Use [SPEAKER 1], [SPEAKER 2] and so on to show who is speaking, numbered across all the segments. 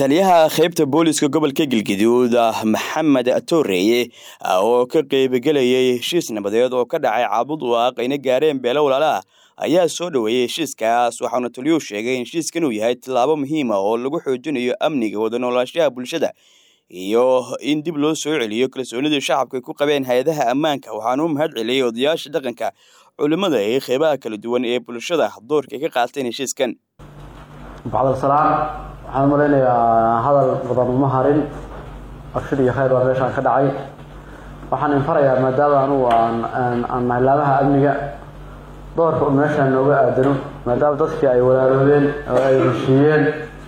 [SPEAKER 1] taliyaha qaybta booliska gobolka galgaduud maxamed tooreeye oo ka qeybgelayay heshiis nabadeed oo ka dhacay caabud waaq ayna gaareen beelo walaalaah ayaa soo dhoweeyey heshiiskaas waxauna taliyuhu sheegay in heshiiskan uu yahay tallaabo muhiima oo lagu xoojinayo amniga wada noolaashaha bulshada iyo in dib loo soo celiyo kalsoonidii shacabka ay ku qabeen hay-adaha ammaanka waxaana u mahad celiyey odayaasha dhaqanka culimmada ee qeybaha kala duwan ee bulshada doorka ay ka qaateen heshiiskan
[SPEAKER 2] bacdalsalaan waxaan malaynayaa hadal badan uma harin abshir iyo khayr baa meeshaan ka dhacay waxaan infarayaa maadaama anugu aan mahlaamaha amniga doorka u meeshaan nooga aadano maadaama dadkii ay walaaloobeen oo ay heshiiyeen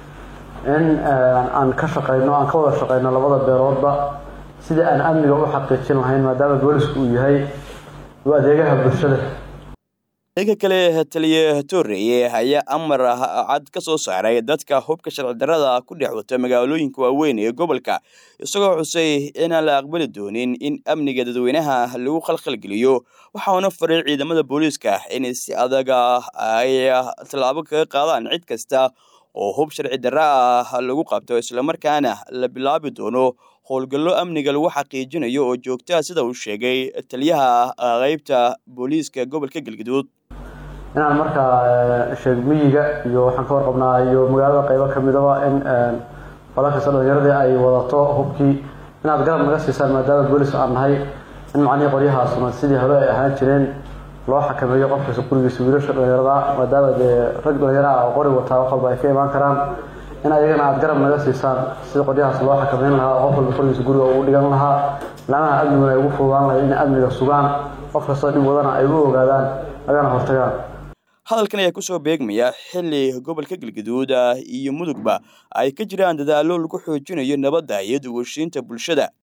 [SPEAKER 2] in aan ka shaqayno aan ka wada shaqayno labada beeloodba sidii aan amniga u xaqiijin lahayn maadaama boolisku uu yahay u adeegaha bulshada
[SPEAKER 1] dhanka kale taliye tooreeye ayaa amar cad ka soo saaray dadka hubka sharci darrada ku dhex wata magaalooyinka waaweyn ee gobolka isagoo xusay inaan la aqbali doonin in amniga dadweynaha lagu khalkhalgeliyo waxauna faray ciidamada booliiska inay si adaga ay tallaabo kaga qaadaan cid kasta oo hub sharci darra ah lagu qabto islamarkaana la bilaabi doono howlgallo amniga lagu xaqiijinayo oo joogtaa sida uu sheegay taliyaha qeybta booliiska gobolka galgaduud
[SPEAKER 2] inaan markaa sheeg miyiga iyo waxaan ka warqabnaa iyo magaalada qeybo kamidaba in qolakasta dhalinyaradii ay wadato hubkii inaad garab naga siisaan maadaama boolis aan nahay in macnihii qoryahaasuna sidii hore ay ahaan jireen loo xakameeyo qofkasta gurigiisa wiilasha dhalinyarada maadaama dee rag dhalinyaraha oo qori wataa wax walba ay ka imaan karaan in ayagana aada garab naga siisaan sida qoryahaas loo xakameyn lahaa qof walba qorigiisa guriga ugu dhigan lahaa laamaha amniguna ay ugu fududaan lahay inay amniga sugaan qof kastoo dhib wadana ay u ogaadaan agana hortagaan
[SPEAKER 1] hadalkan ayaa kusoo beegmaya xilli gobolka galgaduud iyo mudugba ay ka jiraan dadaallo lagu xoojinayo nabadda iyo duwashiinta bulshada